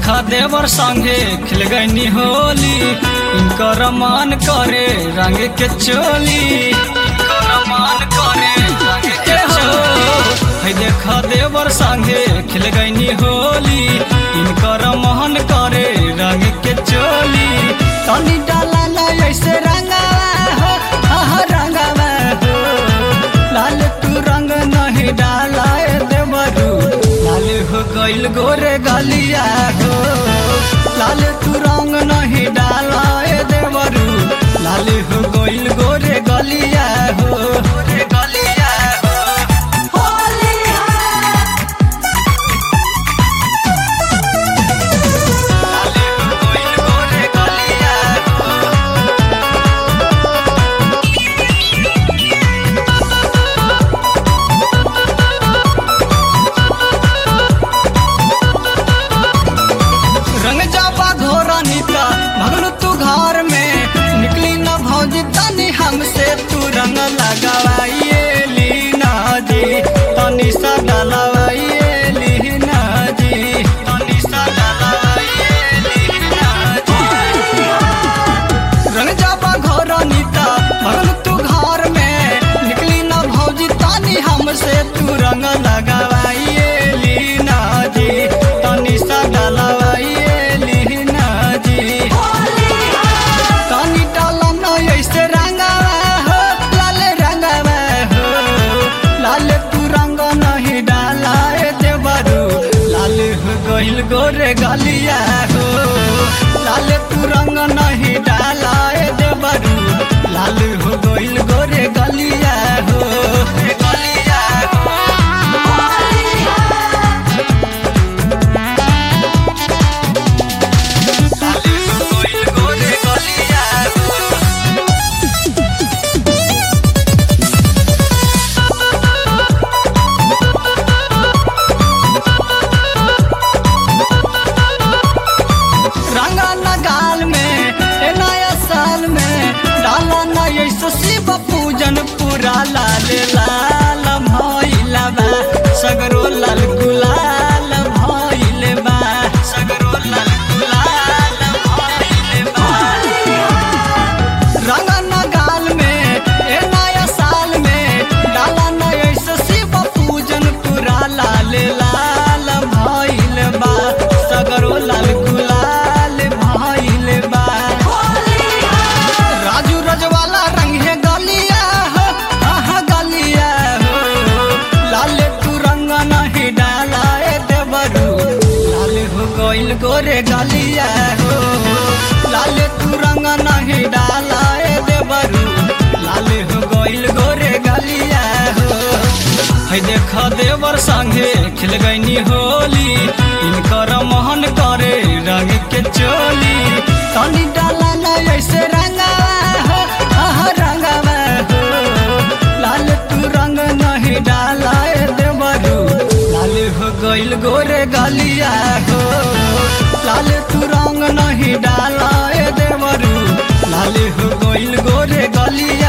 देखा देवर संगे खिल गईनी होली इनकर मान करे रंग के चोली इनकर मान करे रंग के चोली है देखा देवर संगे खिल गईनी होली इनकर मान करे रंग के चोली तनी डाला ना ऐसे रंगावा हो आहा रंगावा हो लाल तू रंग नहीं डाला ए देवरू लाल हो गइल गोरे गलिया हो लाल तू रंग नहीं डाला ए देवरू लाल हो गइल गोरे गलिया हो गोरे गलिया हो लाल हो गइल गोरे गलिया हो रंग जाबा घोरा नीता भगलू तू घर में निकली न भौजी तनी हमसे तू रंग लगावाइए लीना जी तनी सा डलवाइए लीना जी तनी सा डलवाइए लीना जी रंग जाबा घर नीता भगल तू घर में निकली ना भौजी तानी हमसे तू रंग लगावाइए लीना जी तानी सा डलवाइए लीना जी तानी डाला ना ऐसे रंगावा हो लाल रंगावा हो लाल तू रंग नहीं डाला ए देवरू लाल हो गइल गोरे गलिया हो लाल तू रंग नहीं डाला ए देवरू लाल हो गइल गोरे गलिया हो ए गलिया हो लाल हो गइल गोरे गलिया हो रंगा न गाल में ए नया साल में डाला न ऐसो शिव पूजन पूरा लाल लाल भइला बा सगरो लाल गुलाल भइले बा सगरो लाल गुलाल भइले बा रंगा न गाल में ए नया साल में डाला न ऐसो शिव पूजन पूरा लाल लाल भइल बा सगरो लाल गुलाल भइल बा राजू रजवाला रंग है गलिया हो आहा गलिया हो लाल तू रंग नहीं डाला ए देवरू लाल हो गइल गोरे गलिया हो लाल तू रंग नहीं डाला ए देवरू लाल हो गइल गोरे गलिया हो है देख देवर संगे खिल गईनी होली इनकर मोहन करे रंग के चोली तनी डाला ना ऐसे रंगावा हो आहा रंगावा हो लाल तू रंग नहीं डाला ए देवरू लाल हो गइल गोरे गलिया हो लाल तू रंग नहीं डाला ए देवरू लाल हो गइल गोरे गलिया